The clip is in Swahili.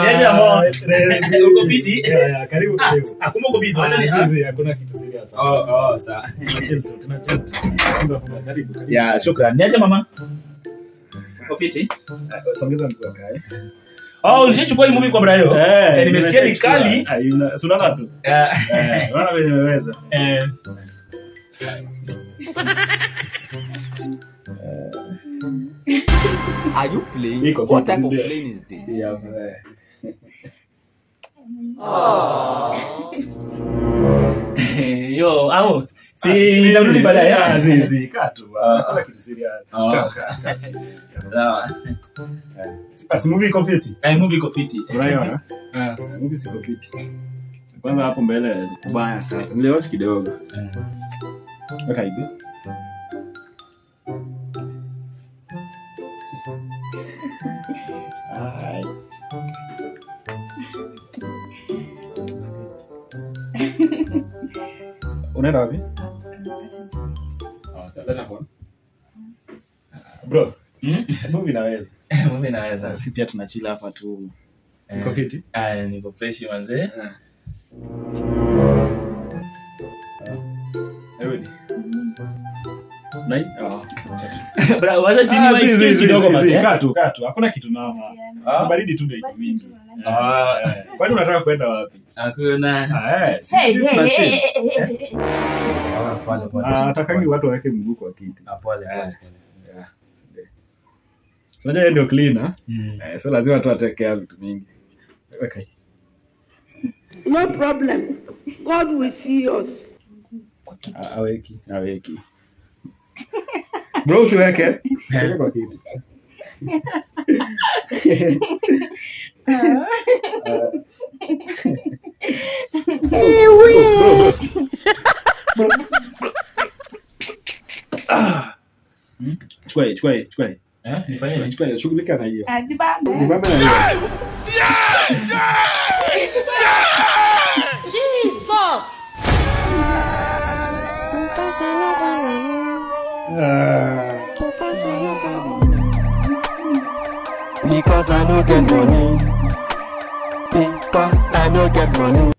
Niaje ambao- eh, Uko fiti? yeah, yeah, karibu Ah, karibu ah, kumbe uko busy, wacha ni- Ah, busy, hakuna kitu serious Oh, oh, sawa. Tuna chill tu, tuna chill tu. Funga, funga, karibu, karibu. Ya, shukran. Niaje mama? Uko fiti? Ah, songeza mguu akae. Oh, ulishachukua hii movie kwa Brayo? Eh, Eh, nimesikia ni nimeshachukua. kali. Ah, ina- si unaona tu Eh, Eh, unaona vile nimeweza eh, Are you playing? Iko What fiti, type of ndio. plane is this? Yeah, eh. Yo, au si nitarudi baadaye. Ah, si, si, kaa tu, Ah. hakuna kitu serious. Ah. Kaa, kaa, kaa chini. Sawa. Basi, movie iko fiti Eh, movie iko fiti. unaiona Ah, movie siko fiti kwanza hapo mbele ni kubaya sasa niliwatch kidogo eh. weka hivi Ai. unaenda wapi Oh, sawa, leta phone. Ah, bro Mm? movie inaweza Movie naweza. si pia tunachila hapa tu Eh, iko fiti ah, niko fresh manze. Everybody. Nai? Oh. Bra, wacha si Ah, ni zi, zi, excuse zi, kidogo zi, manze. zi, kaa tu, kaa tu. Hakuna kitu noma. Ah. Baridi tu ndio iko mingi. Ah, Eh, Kwani unataka kwenda wapi? hakuna. Ah, eh, si- Hey, si hey, tuna hey, chill. hey, hey, hey, hey. Ah, pole, pole. Ah, hatakangi watu waweke mguu kwa kiti. Ah, pole, pole. Yeah, sindio. So, unajua yeye ndio cleaner. Mm. Eh, so lazima tu atekea vitu mingi. Weka hii. No problem. God will see us. Ah, aweki, aweki. Bro, usiweke. Usiweke kwa kiti. Chukua hii, chukua hii, chukua hii. Eh, nifanye nini? Chukua hii, shughulika na hiyo. Ajibambe. Simama na hiyo. Ah. Because I no get money. Because I no get money.